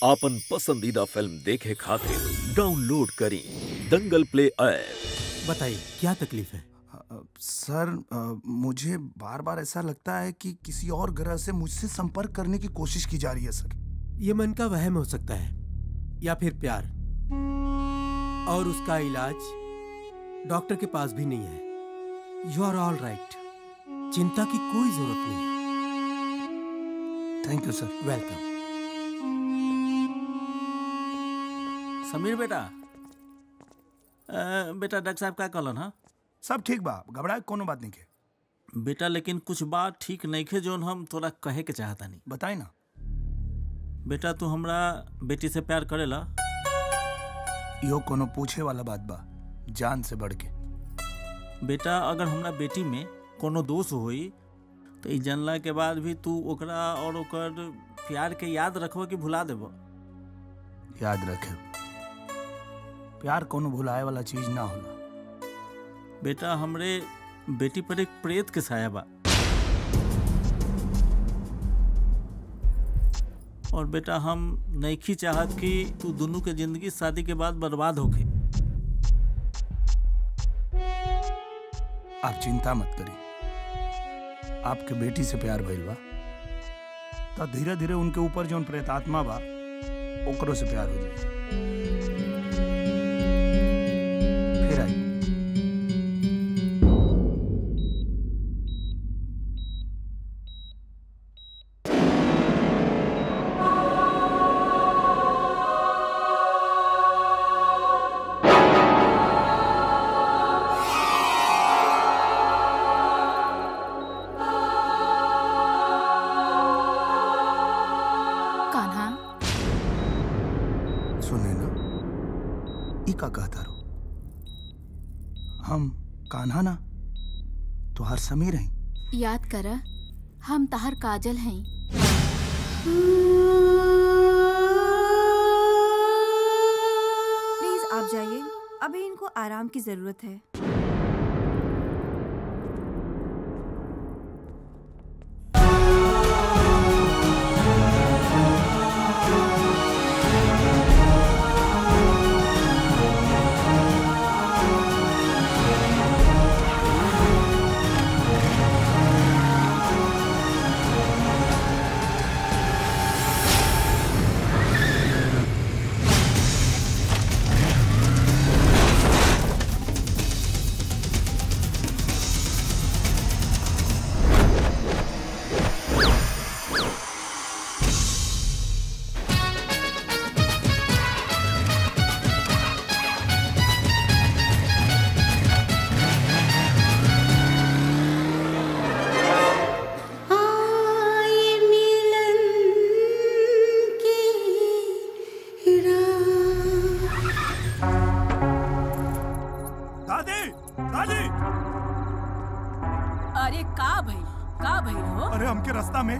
आपन पसंदीदा फिल्म देखे खातिर डाउनलोड करी दंगल प्ले ऐप बताइए क्या तकलीफ है अ, सर अ, मुझे बार बार ऐसा लगता है कि किसी और ग्रह से मुझसे संपर्क करने की कोशिश की जा रही है सर ये मन का वहम हो सकता है या फिर प्यार और उसका इलाज डॉक्टर के पास भी नहीं है यू आर ऑल राइट चिंता की कोई जरूरत नहीं है thank you sir welcome Sameer बेटा अ, बेटा डॉक्टर साहब का कहलन हा सब ठीक बा घबराए कोनो बात नहीं के बेटा लेकिन कुछ बात ठीक नहीं खे जोन हम तोरा कहे के चाहता नहीं बताई ना बेटा तू हमरा बेटी से प्यार करेला यो कोनो पूछे वाला बात बा जान से बढ़ के बेटा अगर हमरा बेटी में कोनो दोष होई तो ई जानला के बाद भी तू ओकरा और ओकर प्यार के याद रखबो कि भुला देबो याद रखे प्यार कोनो भुलाए वाला चीज ना होला बेटा हमरे बेटी पर एक प्रेत के साया बा और बेटा हम नईखी चाहत कि तू दोनों के जिंदगी शादी के बाद बर्बाद होके आप चिंता मत करी आपके बेटी से प्यार भइल बा तो धीरे धीरे उनके ऊपर जो प्रेतात्मा बा ओकरो से प्यार हो जाए फिर आई कान्हा सुने ना ई का कहता रो हम कान्हा ना तो हर समीर हैं याद कर हम तहर काजल हैं प्लीज आप जाइए अभी इनको आराम की जरूरत है दादी दादी अरे का भई का भई हो अरे हमके रास्ता में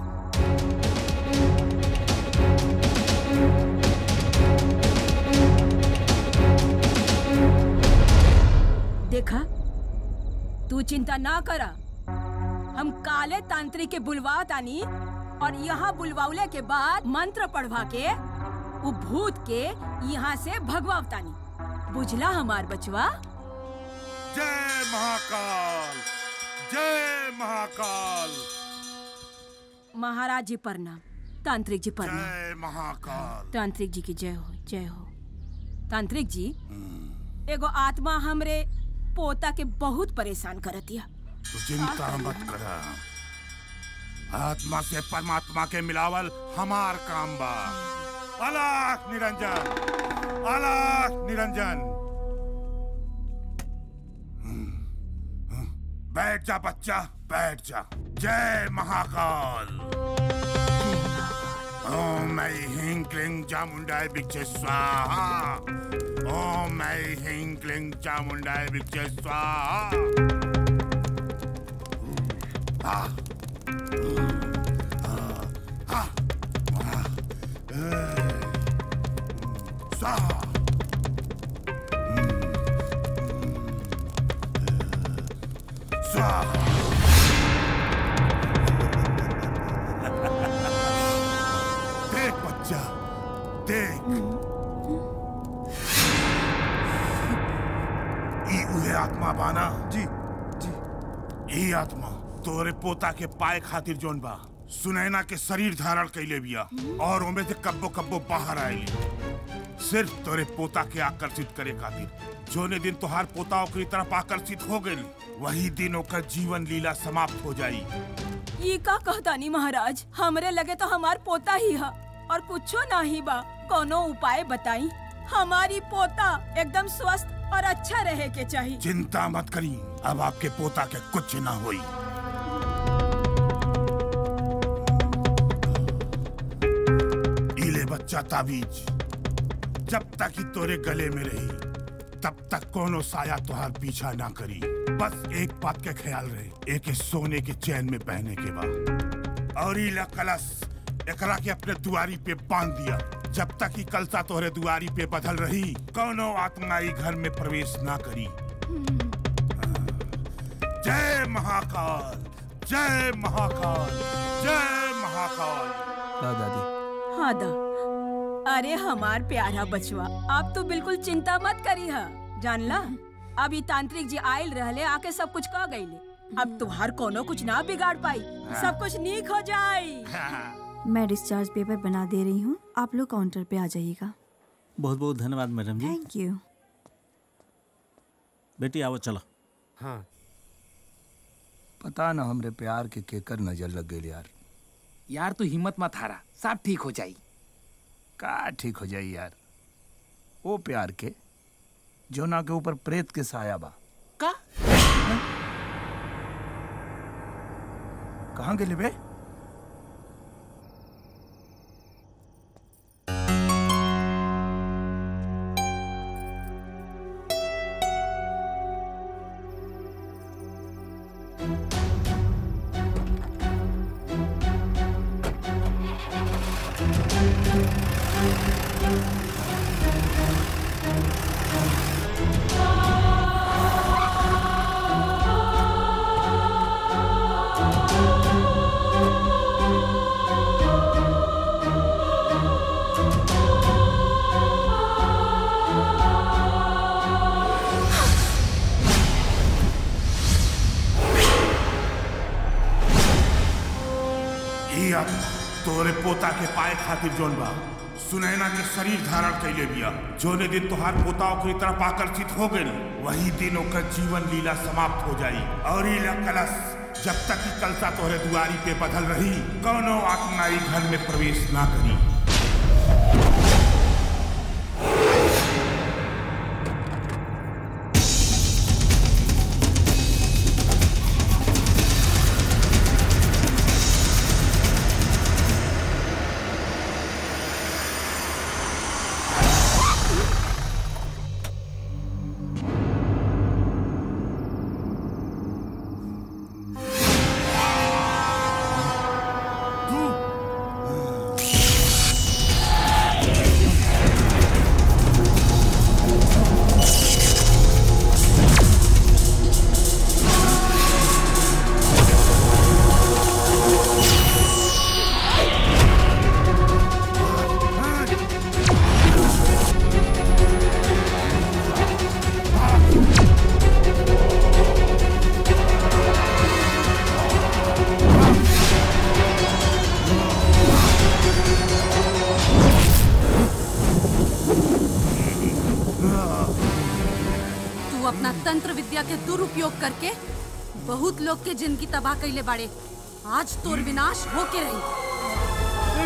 देखा तू चिंता ना करा हम काले तांत्रिक के बुलवा तानी और यहाँ बुलवाउले के बाद मंत्र पढ़वा के उ भूत के यहाँ से भगवाव तानी बुझला हमार बचवा जय महाकाल जय महाकाल महाराज जी प्रणाम तांत्रिक जी प्रणाम जय महाकाल तांत्रिक जी की जय हो जय हो तांत्रिक जी एगो आत्मा हमरे पोता के बहुत परेशान करतिया तू चिंता मत कर आत्मा से परमात्मा के मिलावल हमार काम बा अलख निरंजन अलख निरंजन बैठ जा बच्चा बैठ जा जय महाकाल ओम ऐ ह्रीं क्लीं चामुंडाय भिक्षे स्वाहा ओम ऐ ह्रीं क्लीं चामुंडाय भिक्षे स्वाहा Ah. Ah. Ah. Eh. Sa. Sa. देख बच्चा देख ई उहे आत्मा बाना जी जी ई आत्मा तोरे पोता के पाए खातिर जोन बा सुनैना के शरीर धारण कैले बिया और ओमे से कब्बो कब्बो बाहर आएली सिर्फ तोरे पोता के आकर्षित करे खातिर जोने दिन तोहार पोता ओकरी तरफ आकर्षित हो गई वही दिन ओकर जीवन लीला समाप्त हो जाई ये का कहतानी महाराज हमरे लगे तो हमार पोता ही है और कुछो नहीं बा कोनो उपाय बताई हमारी पोता एकदम स्वस्थ और अच्छा रहे के चाहिए चिंता मत करी अब आपके पोता के कुछ ना होई इले बच्चा ताबीज जब तक ही तोरे गले में रही तब तक कोनो साया तुहार पीछा ना करी बस एक बात के ख्याल रहे एक सोने के चैन में पहने के बाद और इला कलश एकरा के अपने दुआरी पे बांध दिया जब तक ही कलसा तोहरे दुआरी पे बदल रही कोनो आत्मा ई घर में प्रवेश ना करी जय महाकाल जय महाकाल जय महाकाल ला दादी हाँ दा अरे हमार प्यारा बचवा आप तो बिल्कुल चिंता मत करी हा जानला अभी तांत्रिक जी आयल रहले आके सब कुछ कह गईले अब तुहार कोनो कुछ ना बिगाड़ पाई सब कुछ नीक हो जाई मैं डिस्चार्ज पेपर बना दे रही हूँ आप लोग काउंटर पे आ जाइएगा बहुत बहुत धन्यवाद मैडम जी थैंक यू बेटी आओ चलो हाँ पता ना हमरे प्यार के केकर नजर लग गई यार यार तू हिम्मत मत हारा सब ठीक हो जाई का ठीक हो जाई यार ओ प्यार के जो ना के ऊपर प्रेत के साया बा का कहाँ गेले बे ई आत्मा तोरे पोता के पाए खातिर जोन बा सुनैना के शरीर धारण कैले बिया जोने दिन तुहार पोता ओकरी तरफ आकर्षित हो गई वही दिन ओकर जीवन लीला समाप्त हो जाई और ई ला कलश जब तक ई कलसा तोहरे दुआरी पे बदल रही कौनो आत्मा ई घर में प्रवेश ना करी तू अपना तंत्र विद्या के दुरुपयोग करके बहुत लोग के जिंदगी तबाह कैले बाड़े आज तोर विनाश होके रही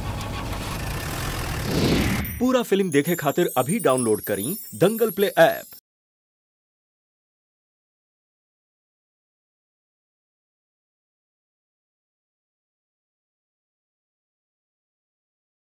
पूरा फिल्म देखे खातिर अभी डाउनलोड करी दंगल प्ले ऐप